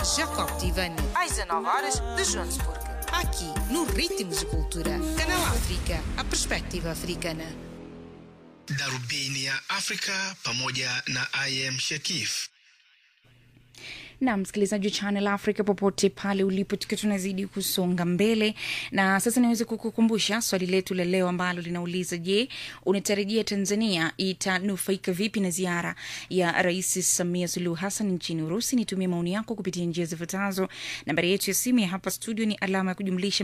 Jacob Tivani, às 19 horas de Joanesburgo. Aqui, no Ritmos de Cultura. Canal África, a perspectiva africana. Darubini ya Afrika pamoja na IM Shekif. na msikilizaji wa Channel Africa popote pale ulipo, tukiwa tunazidi kusonga mbele, na sasa niweze kukukumbusha swali letu la leo ambalo linauliza: Je, unatarajia Tanzania itanufaika vipi na ziara ya Rais Samia Suluhu Hassan nchini Urusi? Nitumie maoni yako kupitia njia zifuatazo. Nambari yetu ya simu ya hapa studio ni alama ya kujumlisha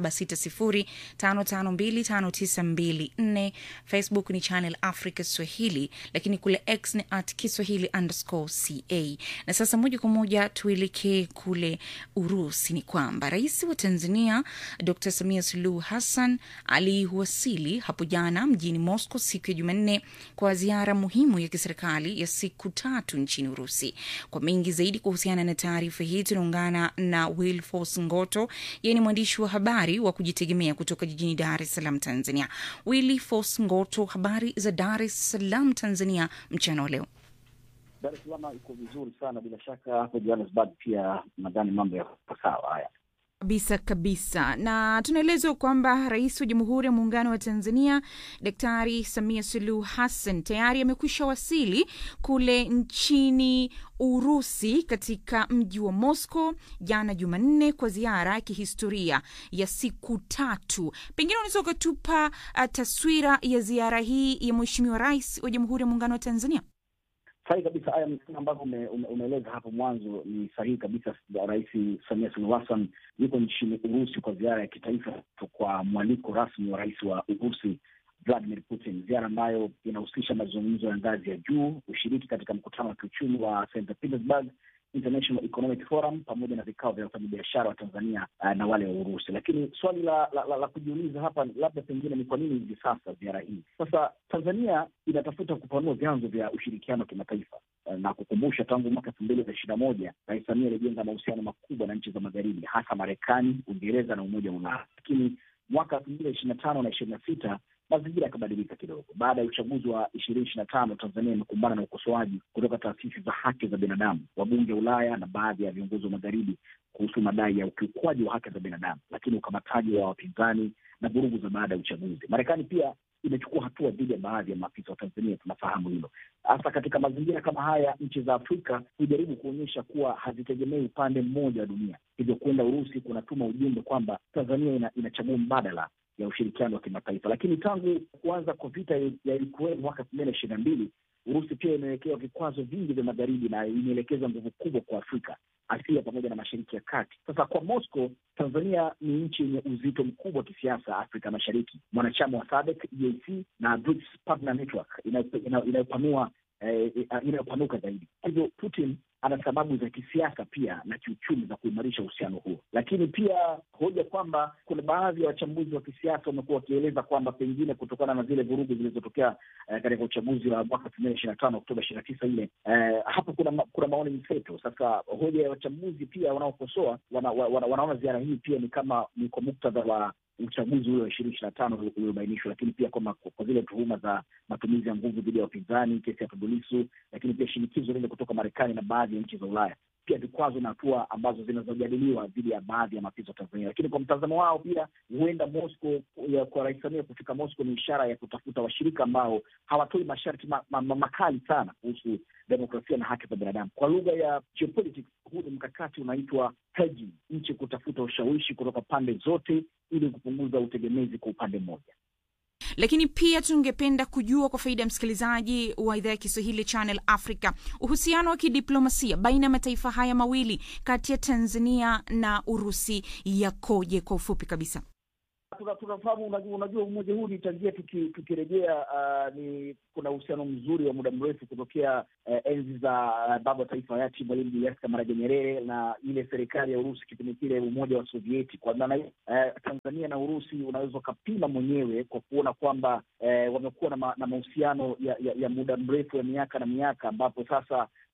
276055259254. Facebook ni Channel Africa Swahili, lakini kule X ni at Kiswahili underscore ca. Na sasa moja kwa moja tuelekee kule Urusi. Ni kwamba rais wa Tanzania Dr Samia Suluhu Hassan aliwasili hapo jana mjini Moscow siku ya Jumanne kwa ziara muhimu ya kiserikali ya siku tatu nchini Urusi. Kwa mengi zaidi kuhusiana na taarifa hii tunaungana na Wilfos Ngoto, yeye ni mwandishi wa habari wa kujitegemea kutoka jijini Dar es Salaam, Tanzania. Wilfos Ngoto, habari za Dar es Salaam, Tanzania mchana wa leo? Dar es Salaam iko vizuri sana, bila shaka hapo Johannesburg pia nadhani mambo yako sawa. Haya kabisa kabisa, na tunaelezwa kwamba rais wa Jamhuri ya Muungano wa Tanzania Daktari Samia Suluhu Hassan tayari amekwisha wasili kule nchini Urusi katika mji wa Moscow jana Jumanne kwa ziara ya kihistoria ya siku tatu. Pengine unaweza ukatupa uh, taswira ya ziara hii ya Mheshimiwa Rais wa Jamhuri ya Muungano wa Tanzania? Sahihi kabisa. Haya ambavyo ume, ume, umeeleza hapo mwanzo ni sahihi kabisa. Rais Samia Suluhu Hassan yuko nchini Urusi kwa ziara ya kitaifa kwa mwaliko rasmi wa rais wa Urusi Vladimir Putin, ziara ambayo inahusisha mazungumzo ya ngazi ya juu, ushiriki katika mkutano wa kiuchumi wa St Petersburg International Economic Forum pamoja na vikao vya wafanyabiashara wa Tanzania uh, na wale wa Urusi. Lakini swali la, la, la, la kujiuliza hapa labda pengine ni kwa nini hivi sasa ziara hii? Sasa Tanzania inatafuta kupanua vyanzo vya ushirikiano wa kimataifa uh, na kukumbusha, tangu mwaka elfu mbili na ishirini na moja Rais Samia alijenga mahusiano makubwa na nchi za magharibi, hasa Marekani, Uingereza na Umoja wa Ulaya. Lakini mwaka elfu mbili na ishirini na tano na ishirini na sita mazingira yakabadilika kidogo. Baada ya uchaguzi wa ishirini ishirini na tano Tanzania imekumbana na ukosoaji kutoka taasisi za haki za binadamu, wabunge wa Ulaya na baadhi ya viongozi wa magharibi kuhusu madai ya ukiukwaji wa haki za binadamu, lakini ukamataji wa wapinzani na vurugu za baada ya uchaguzi. Marekani pia imechukua hatua dhidi ya baadhi ya maafisa wa Tanzania, tunafahamu hilo. Hasa katika mazingira kama haya, nchi za Afrika hujaribu kuonyesha kuwa hazitegemei upande mmoja wa dunia, hivyo kwenda Urusi kunatuma ujumbe kwamba Tanzania ina, inachagua mbadala ya ushirikiano wa kimataifa. Lakini tangu kuanza kwa vita ya Ukraine mwaka elfu mbili na ishirini na mbili Urusi pia imewekewa vikwazo vingi vya magharibi na imeelekeza nguvu kubwa kwa Afrika, Asia pamoja na Mashariki ya Kati. Sasa kwa Moscow, Tanzania ni nchi yenye uzito mkubwa wa kisiasa Afrika Mashariki, mwanachama wa SADC, EAC na BRICS Partner Network inayopanua eh, inayopanuka zaidi. Hivyo Putin ana sababu za kisiasa pia na kiuchumi za kuimarisha uhusiano huo, lakini pia hoja kwamba kuna baadhi ya wachambuzi wa kisiasa wamekuwa wakieleza kwamba pengine kutokana na zile vurugu zilizotokea eh, katika uchaguzi wa mwaka elfu mbili ishirini na tano Oktoba ishirini na tisa ile eh, hapo kuna ma, kuna maoni mseto. Sasa hoja ya wachambuzi pia wanaokosoa wana, wana, wanaona ziara hii pia ni kama ni kwa muktadha wa uchaguzi ule wa ishirini ishirini na tano uliobainishwa, lakini pia kwa, kwa zile tuhuma za matumizi ya nguvu dhidi ya wapinzani, kesi ya Tundu Lissu, lakini pia shinikizo lile kutoka Marekani na baadhi ya nchi za Ulaya, pia vikwazo na hatua ambazo zinazojadiliwa dhidi ya baadhi ya maafisa wa Tanzania. Lakini kwa mtazamo wao pia huenda Moscow, kwa Rais Samia kufika Moscow ni ishara ya kutafuta washirika ambao hawatoi masharti ma, ma, ma, makali sana kuhusu demokrasia na haki za binadamu. Kwa lugha ya geopolitics, huu ni mkakati unaitwa hedging, nchi kutafuta ushawishi kutoka pande zote ili kupunguza utegemezi kwa upande mmoja lakini pia tungependa kujua kwa faida ya msikilizaji wa idhaa ya Kiswahili Channel Africa, uhusiano wa kidiplomasia baina ya mataifa haya mawili kati ya Tanzania na Urusi yakoje kwa ufupi kabisa? Tunafahamu, unajua, unajua umoja huu ni tangia tukirejea, uh, ni kuna uhusiano mzuri wa muda mrefu kutokea uh, enzi za uh, baba wa taifa hayati Mwalimu Julius Kambarage Nyerere na ile serikali ya Urusi kipindi kile umoja wa Sovieti. Kwa maana uh, Tanzania na Urusi unaweza ukapima mwenyewe kwa kuona kwamba uh, wamekuwa na, ma, na mahusiano ya, ya, ya muda mrefu ya miaka na miaka, ambapo sasa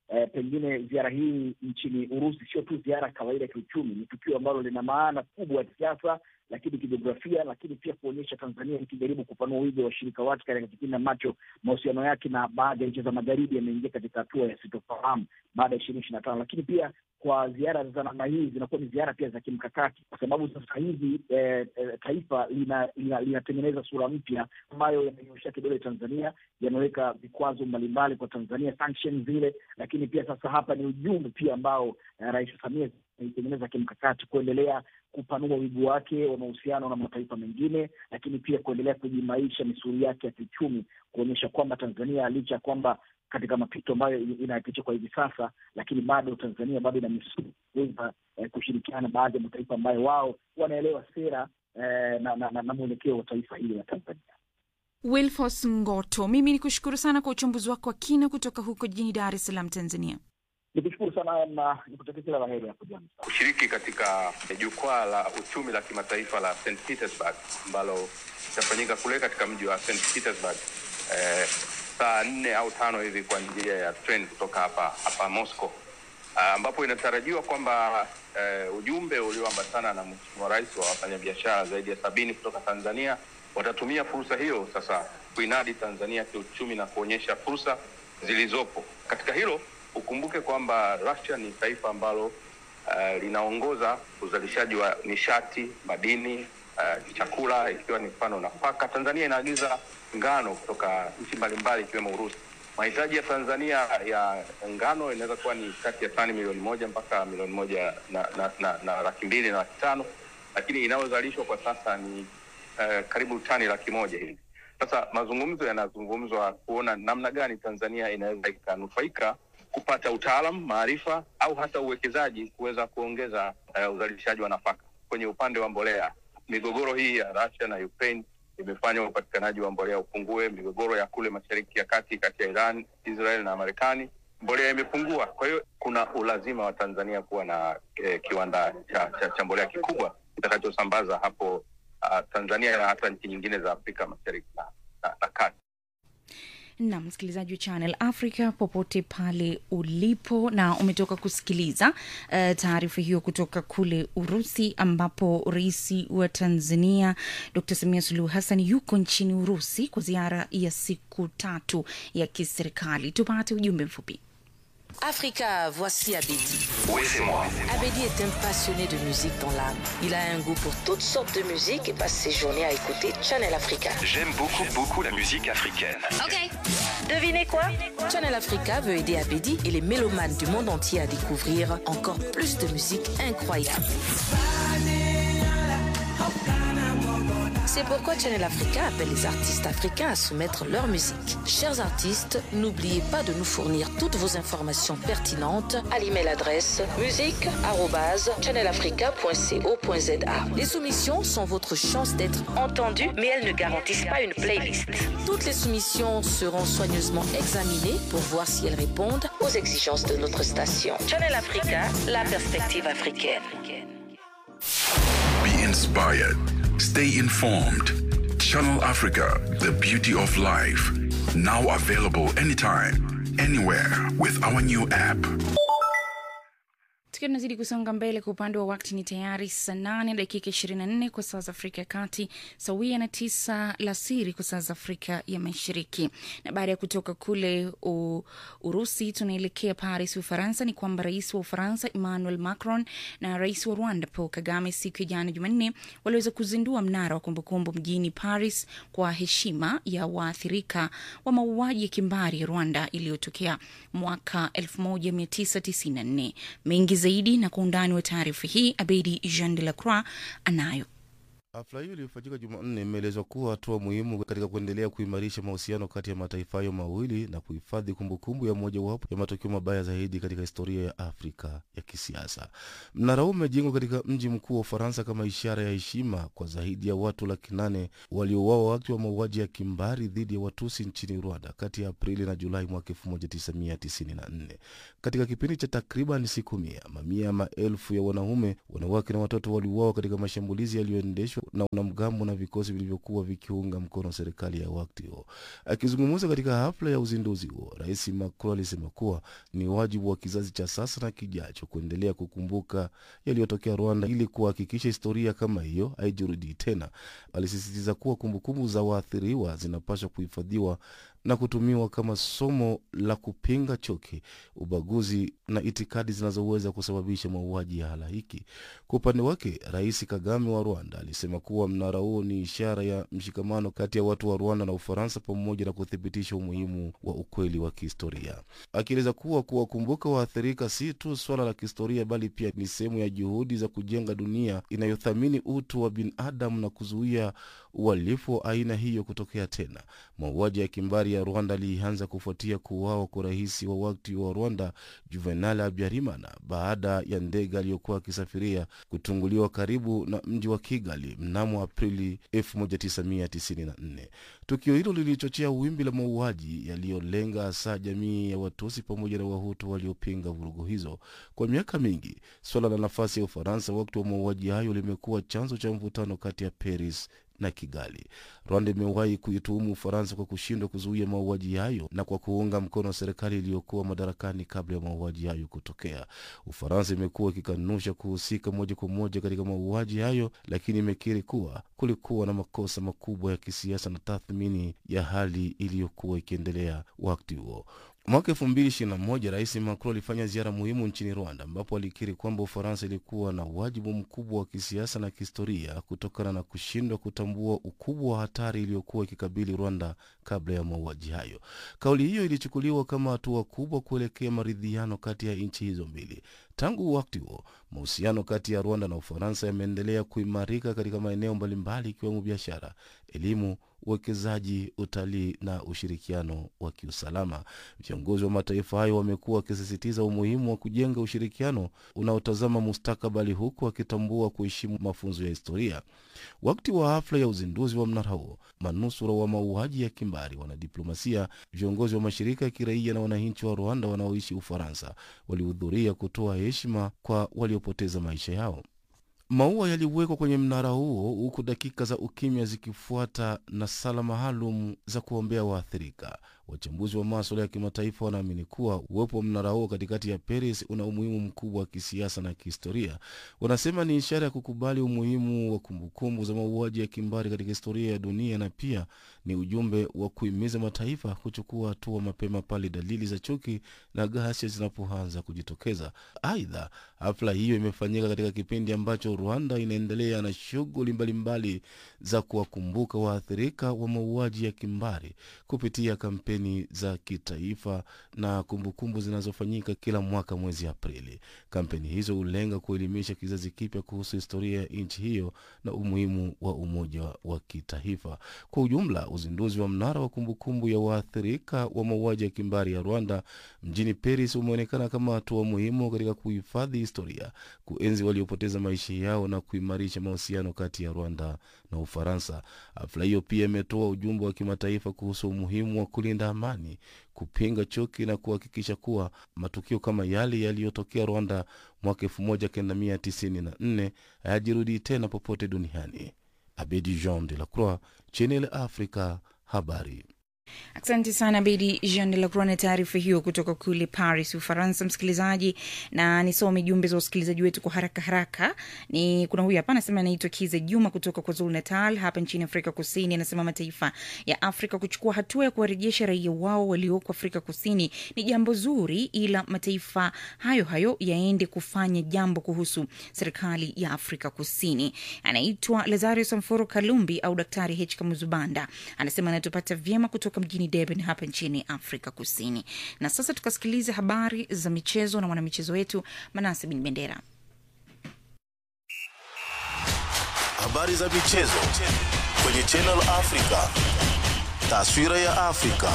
eh, pengine ziara hii nchini Urusi sio tu ziara kawaida ya kiuchumi, ni tukio ambalo lina maana kubwa ya kisiasa, lakini kijiografia, lakini pia kuonyesha Tanzania ikijaribu kupanua wigo wa washirika wake katika kipindi ambacho mahusiano yake na baadhi ya nchi za magharibi yameingia katika hatua ya sitofahamu baada ya ishirini ishirini na tano. Lakini pia kwa ziara za namna hii zinakuwa ni ziara pia za kimkakati, kwa sababu sasa hivi eh, eh, taifa linatengeneza lina, lina sura mpya ambayo yamenyoshea kidole Tanzania, yameweka vikwazo mbalimbali kwa Tanzania, sanctions zile, lakini pia sasa hapa ni ujumbe pia ambao eh, Rais Samia ameitengeneza kimkakati kuendelea kupanua wigo wake wa mahusiano na mataifa mengine, lakini pia kuendelea kujimaisha misuli yake ya kiuchumi, kuonyesha kwamba Tanzania licha ya kwamba katika mapito ambayo inayapitia kwa hivi sasa, lakini bado Tanzania bado ina misuli kuweza eh, kushirikiana na baadhi ya mataifa ambayo wao wanaelewa sera eh, na, na, na, na mwelekeo wa taifa hili la Tanzania. Wilfos Ngoto, mimi ni kushukuru sana kwa uchambuzi wako wa kina kutoka huko jijini Dar es Salaam, Tanzania. Nikushukuru sana na nikutakia kila la heri hapo jana. kushiriki katika jukwaa la uchumi la kimataifa la St Petersburg ambalo litafanyika kule katika mji wa St Petersburg eh, saa nne au tano hivi kwa njia ya train kutoka hapa hapa Moscow Ah, ambapo inatarajiwa kwamba eh, ujumbe ulioambatana na Mheshimiwa Rais wa wafanyabiashara zaidi ya sabini kutoka Tanzania watatumia fursa hiyo sasa kuinadi Tanzania kiuchumi na kuonyesha fursa zilizopo katika hilo. Ukumbuke kwamba Russia ni taifa ambalo uh, linaongoza uzalishaji wa nishati, madini, uh, chakula ikiwa ni mfano nafaka. Tanzania inaagiza ngano kutoka nchi mbalimbali ikiwemo Urusi. Mahitaji ya Tanzania ya ngano inaweza kuwa ni kati ya tani milioni moja mpaka milioni moja na, na, na, na laki mbili na laki tano lakini inayozalishwa kwa sasa ni uh, karibu tani laki moja hivi. Sasa mazungumzo yanazungumzwa kuona namna gani Tanzania inaweza ikanufaika kupata utaalam, maarifa au hata uwekezaji kuweza kuongeza uh, uzalishaji wa nafaka. Kwenye upande wa mbolea, migogoro hii ya Russia na Ukraine imefanya upatikanaji wa mbolea upungue. Migogoro ya kule mashariki ya kati kati ya Iran, Israel na Marekani, mbolea imepungua. Kwa hiyo kuna ulazima wa Tanzania kuwa na eh, kiwanda cha, cha, cha mbolea kikubwa kitakachosambaza hapo uh, Tanzania na hata nchi nyingine za Afrika mashariki na, na, na kati. na msikilizaji wa Channel Africa popote pale ulipo, na umetoka kusikiliza uh, taarifa hiyo kutoka kule Urusi, ambapo rais wa Tanzania Dr Samia Suluhu Hassan yuko nchini Urusi kwa ziara ya siku tatu ya kiserikali. Tupate ujumbe mfupi. Africa, voici Abedi. Oui, c'est moi. Abedi est un passionné de musique dans l'âme. Il a un goût pour toutes sortes de musique et passe ses journées à écouter Channel Africa. J'aime beaucoup, beaucoup la musique africaine. Devinez quoi Channel Africa veut aider Abedi et les mélomanes du monde entier à découvrir encore plus de musique incroyable. C'est pourquoi Channel Africa appelle les artistes africains à soumettre leur musique. Chers artistes, n'oubliez pas de nous fournir toutes vos informations pertinentes à l'email adresse musique@channelafrica.co.za. Les soumissions sont votre chance d'être entendues, mais elles ne garantissent pas une playlist. Toutes les soumissions seront soigneusement examinées pour voir si elles répondent aux exigences de notre station. Channel Africa, la perspective africaine. Be inspired. Stay informed. Channel Africa, the beauty of life. Now available anytime, anywhere with our new app. tukiwa tunazidi kusonga mbele kwa upande wa wakti ni tayari saa nane dakika ishirini na nne kwa saa za afrika ya kati sawia na tisa la siri kwa saa za afrika ya mashariki na baada ya kutoka kule u, urusi tunaelekea paris ufaransa ni kwamba rais wa ufaransa emmanuel macron na rais wa rwanda paul kagame siku ya jana jumanne waliweza kuzindua mnara wa kumbukumbu mjini paris kwa heshima ya waathirika wa mauaji ya kimbari ya rwanda iliyotokea mwaka 1994 mengi zaidi na kwa undani wa taarifa hii abedi jean de la croix anayo Hafla hiyo iliyofanyika Jumanne imeelezwa kuwa hatua muhimu katika kuendelea kuimarisha mahusiano kati ya mataifa hayo mawili na kuhifadhi kumbukumbu ya mojawapo ya matukio mabaya zaidi katika historia ya Afrika ya kisiasa. Mnara huu umejengwa katika mji mkuu wa Ufaransa kama ishara ya heshima kwa zaidi ya watu laki nane waliouawa wakati wa mauaji ya kimbari dhidi ya Watusi nchini Rwanda kati ya Aprili na Julai mwaka 1994. Katika kipindi cha takriban siku mia, mamia ya maelfu ya wanaume, wanawake na watoto waliuawa katika mashambulizi yaliyoendeshwa na wanamgambo na vikosi vilivyokuwa vikiunga mkono serikali ya wakati huo. Akizungumza katika hafla ya uzinduzi huo, Rais Macron alisema kuwa ni wajibu wa kizazi cha sasa na kijacho kuendelea kukumbuka yaliyotokea Rwanda ili kuhakikisha historia kama hiyo haijirudii tena. Alisisitiza kuwa kumbukumbu za waathiriwa zinapaswa kuhifadhiwa na kutumiwa kama somo la kupinga chuki, ubaguzi na itikadi zinazoweza kusababisha mauaji ya halaiki. Kwa upande wake, Rais Kagame wa Rwanda alisema kuwa mnara huo ni ishara ya mshikamano kati ya watu wa Rwanda na Ufaransa pamoja na kuthibitisha umuhimu wa ukweli wa kihistoria, akieleza kuwa kuwakumbuka waathirika si tu swala la kihistoria, bali pia ni sehemu ya juhudi za kujenga dunia inayothamini utu wa binadamu na kuzuia uhalifu wa aina hiyo kutokea tena. Mauaji ya kimbari ya Rwanda alianza kufuatia kuuawa kwa rais wa wakati wa Rwanda Juvenal Habyarimana baada ya ndege aliyokuwa akisafiria kutunguliwa karibu na mji wa Kigali mnamo Aprili 1994. Tukio hilo lilichochea wimbi la mauaji yaliyolenga hasa jamii ya Watusi pamoja na Wahutu waliopinga vurugu hizo. Kwa miaka mingi, suala la nafasi ya Ufaransa wakati wa mauaji hayo limekuwa chanzo cha mvutano kati ya Paris na Kigali. Rwanda imewahi kuituhumu Ufaransa kwa kushindwa kuzuia mauaji hayo na kwa kuunga mkono serikali iliyokuwa madarakani kabla ya mauaji hayo kutokea. Ufaransa imekuwa ikikanusha kuhusika moja kwa moja katika mauaji hayo, lakini imekiri kuwa kulikuwa na makosa makubwa ya kisiasa na tathmini ya hali iliyokuwa ikiendelea wakati huo. Mwaka elfu mbili ishirini na moja Rais Macron alifanya ziara muhimu nchini Rwanda, ambapo alikiri kwamba Ufaransa ilikuwa na wajibu mkubwa wa kisiasa na kihistoria kutokana na kushindwa kutambua ukubwa wa hatari iliyokuwa ikikabili Rwanda kabla ya mauaji hayo. Kauli hiyo ilichukuliwa kama hatua kubwa kuelekea maridhiano kati ya nchi hizo mbili. Tangu wakati huo, mahusiano kati ya Rwanda na Ufaransa yameendelea kuimarika katika maeneo mbalimbali ikiwemo biashara, elimu, uwekezaji, utalii na ushirikiano wa kiusalama. Viongozi wa mataifa hayo wamekuwa wakisisitiza umuhimu wa kujenga ushirikiano unaotazama mustakabali, huku wakitambua kuheshimu mafunzo ya historia. Wakati wa hafla ya uzinduzi wa mnara huo, manusura wa mauaji ya kimbari, wanadiplomasia, viongozi wa mashirika ya kiraia na wananchi wa Rwanda wanaoishi Ufaransa walihudhuria kutoa heshima kwa waliopoteza maisha yao. Maua yaliwekwa kwenye mnara huo huku dakika za ukimya zikifuata na sala maalum za kuombea waathirika. Wachambuzi wa maswala ya kimataifa wanaamini kuwa uwepo wa mnara huo katikati ya Paris una umuhimu mkubwa wa kisiasa na kihistoria. Wanasema ni ishara ya kukubali umuhimu wa kumbukumbu za mauaji ya kimbari katika historia ya dunia, na pia ni ujumbe wa kuhimiza mataifa kuchukua hatua mapema pale dalili za chuki na ghasia zinapoanza kujitokeza. Aidha, hafla hiyo imefanyika katika kipindi ambacho Rwanda inaendelea na shughuli mbalimbali za kuwakumbuka waathirika wa mauaji ya kimbari kupitia kampeni za kitaifa na kumbukumbu zinazofanyika kila mwaka mwezi Aprili. Kampeni hizo hulenga kuelimisha kizazi kipya kuhusu historia ya nchi hiyo na umuhimu wa umoja wa kitaifa. Kwa ujumla, uzinduzi wa mnara wa kumbukumbu ya waathirika wa mauaji ya kimbari ya Rwanda mjini Paris umeonekana kama hatua muhimu katika kuhifadhi historia, kuenzi waliopoteza maisha yao na kuimarisha mahusiano kati ya Rwanda na Ufaransa. Hafla hiyo pia imetoa ujumbe wa kimataifa kuhusu umuhimu wa kulinda amani, kupinga chuki na kuhakikisha kuwa matukio kama yale yaliyotokea Rwanda mwaka 1994 hayajirudi tena popote duniani. Abedi Jean de la Croix, Channel Africa, habari. Asante sana Bedi Jean de la Croix na taarifa hiyo kutoka kule Paris, Ufaransa. Msikilizaji, na nisome jumbe za wasikilizaji wetu kwa haraka haraka. Ni kuna huyu hapa anasema, anaitwa Kize Juma kutoka kwa Zulu Natal hapa nchini Afrika Kusini. Anasema mataifa ya Afrika kuchukua hatua ya kuwarejesha raia wao walioko Afrika Kusini ni jambo zuri, ila mataifa hayo hayo yaende kufanya jambo kuhusu serikali ya Afrika Kusini. Anaitwa Lazario Samforo Kalumbi au Daktari H Kamuzubanda, anasema anatupata vyema kutoka mjini Durban hapa nchini Afrika Kusini. Na sasa tukasikiliza habari za michezo na mwanamichezo wetu Manase Bin Bendera. Habari za michezo kwenye Channel Africa, taswira ya Afrika.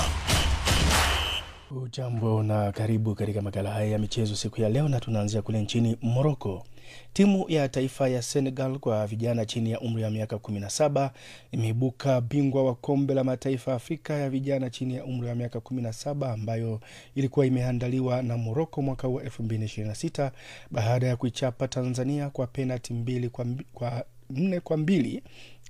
Ujambo na karibu katika makala haya ya michezo siku ya leo, na tunaanzia kule nchini Moroko. Timu ya taifa ya Senegal kwa vijana chini ya umri wa miaka 17 imeibuka bingwa wa kombe la mataifa ya Afrika ya vijana chini ya umri wa miaka 17 ambayo ilikuwa imeandaliwa na Moroko mwaka huu 2026 baada ya kuichapa Tanzania kwa penati mbili kwa, kwa nne kwa mbili